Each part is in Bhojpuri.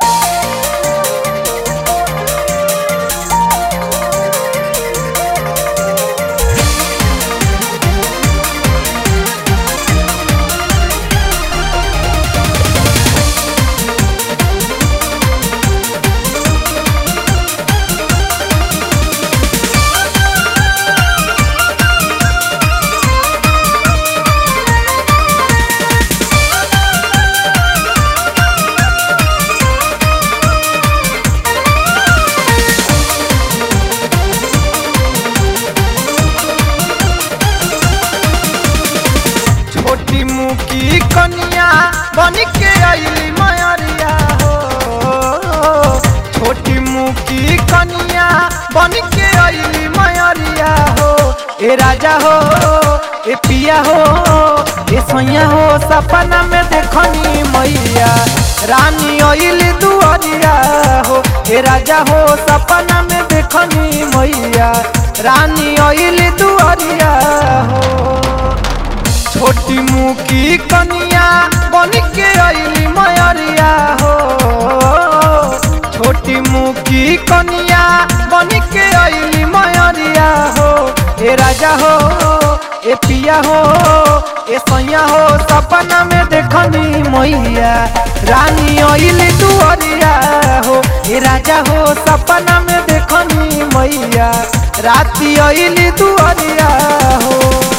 छोटी मुकी कनिया बन के अली मयरिया हो छोटी मुकी कनिया बन के अली मयरिया हो ए राजा हो ए पिया हो ए सैया हो सपना में देखनी मैया रानी अली दुआरिया हो ए राजा हो सपना में देखनी मैया रानी अली दुआरिया हो छोटी मुकी कनिया बन के अली मयरिया हो छोटी मुकी कनिया बन के अली मयरिया हो ए राजा हो ए पिया हो ए सैया हो सपना में देखनी मैया रानी अली दुआरिया हो ए राजा हो सपना में देखनी मैया राती अली दुआरिया हो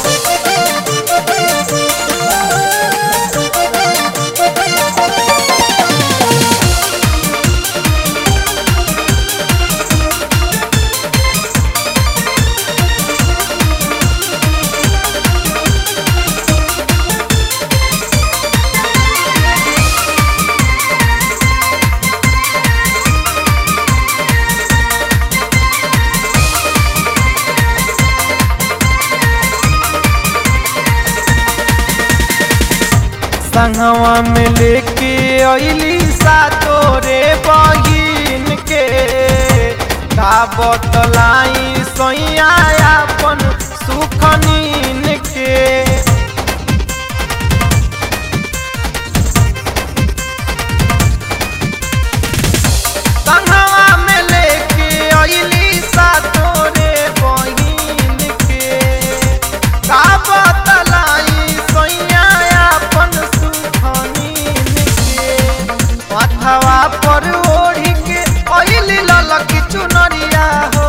संगवा में लेके अली सातो रे बहिन के का बतलाई सैया अपन सुख नीन के संगवा में लेके अली सातो रे बहिन के का बतलाई सैया अपन सुख नीन के माथवा पर ओढ़ी के अइली ललकी चुनरिया हो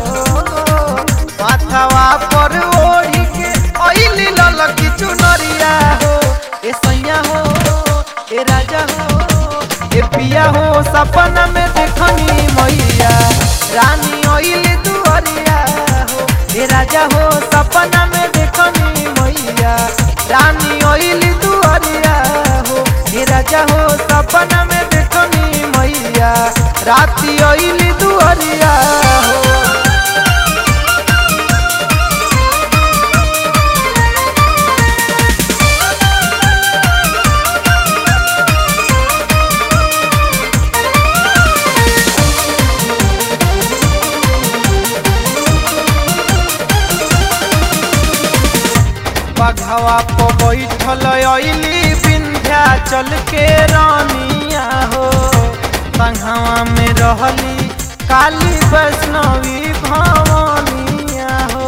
माथवा पर ओढ़ी के अइली ललकी चुनरिया हो ए सैया हो ए राजा हो ए पिया हो सपना में देखनी मैया रानी अइली दुआरिया हो ए राजा हो सपना में देखनी मैया रानी अइली दुआरिया हो ए राजा हो सपना में देखनी मैया राती अइली दुआरिया हो बघवा पर बैठल अइली विंध्याचल के रानिया हो संघवा में रहली काली वैष्णवी भवानिया हो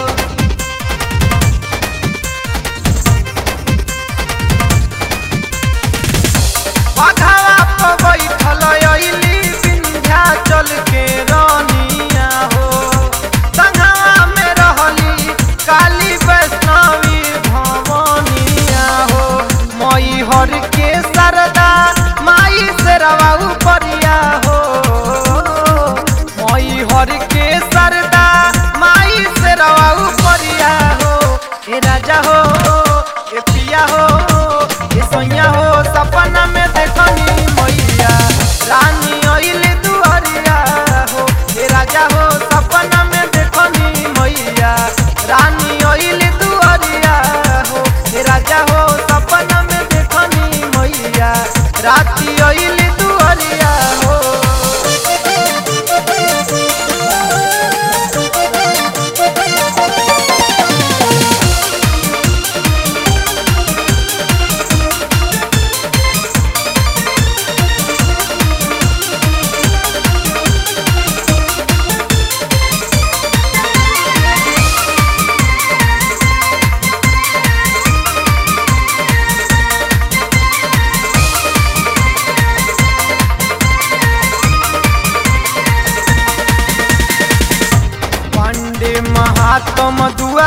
बघवा पर बैठल अइली विंध्याचल के रानिया हो संघवा में रहली काली वैष्णवी भवानिया हो मई हर के सरदा माई से रवा उपरिया हो मई हर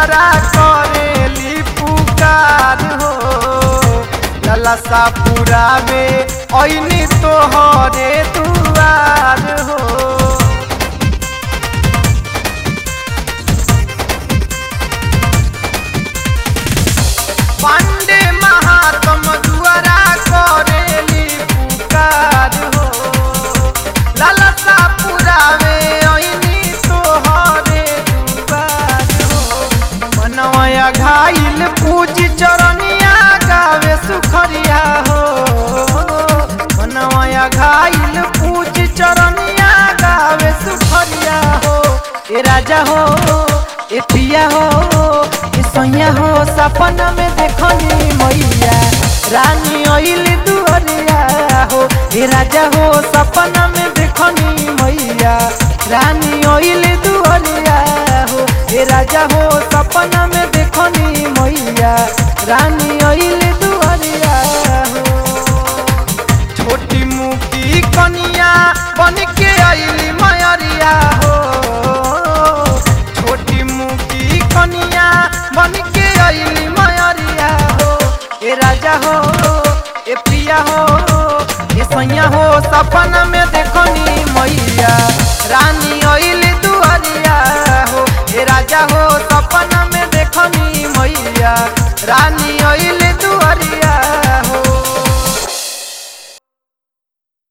दुआरा करेली पुकार हो ललसा पुरावे ऐनी तोहरे दुआर हो पांडे महात्म दुआरा करेली पुकार हो ललसा पुरावे ऐनी तोहरे दुआर हो मनवया घाइल पूज चरनिया गावे सुखरिया हो मनवया घाइल पूज चरनिया गावे सुखरिया हो ए राजा हो ए पिया हो ए सैया हो सपना में देखनी मैया रानी अइल दुअरिया हो ए राजा हो सपना में देखनी मैया रानी अइल दुअरिया हो ए राजा हो सपना में देखनी मैया रानी अइल दुअरिया हो छोटी मुकी कनिया बन के आइली मयरिया हो छोटी मुकी कनिया बन के आइली मयरिया हो ए राजा हो ए पिया हो ए सैया हो सपना में देखनी मैया रानी अइली दुआरिया हो ए राजा हो सपना में देखनी मैया रानी अइली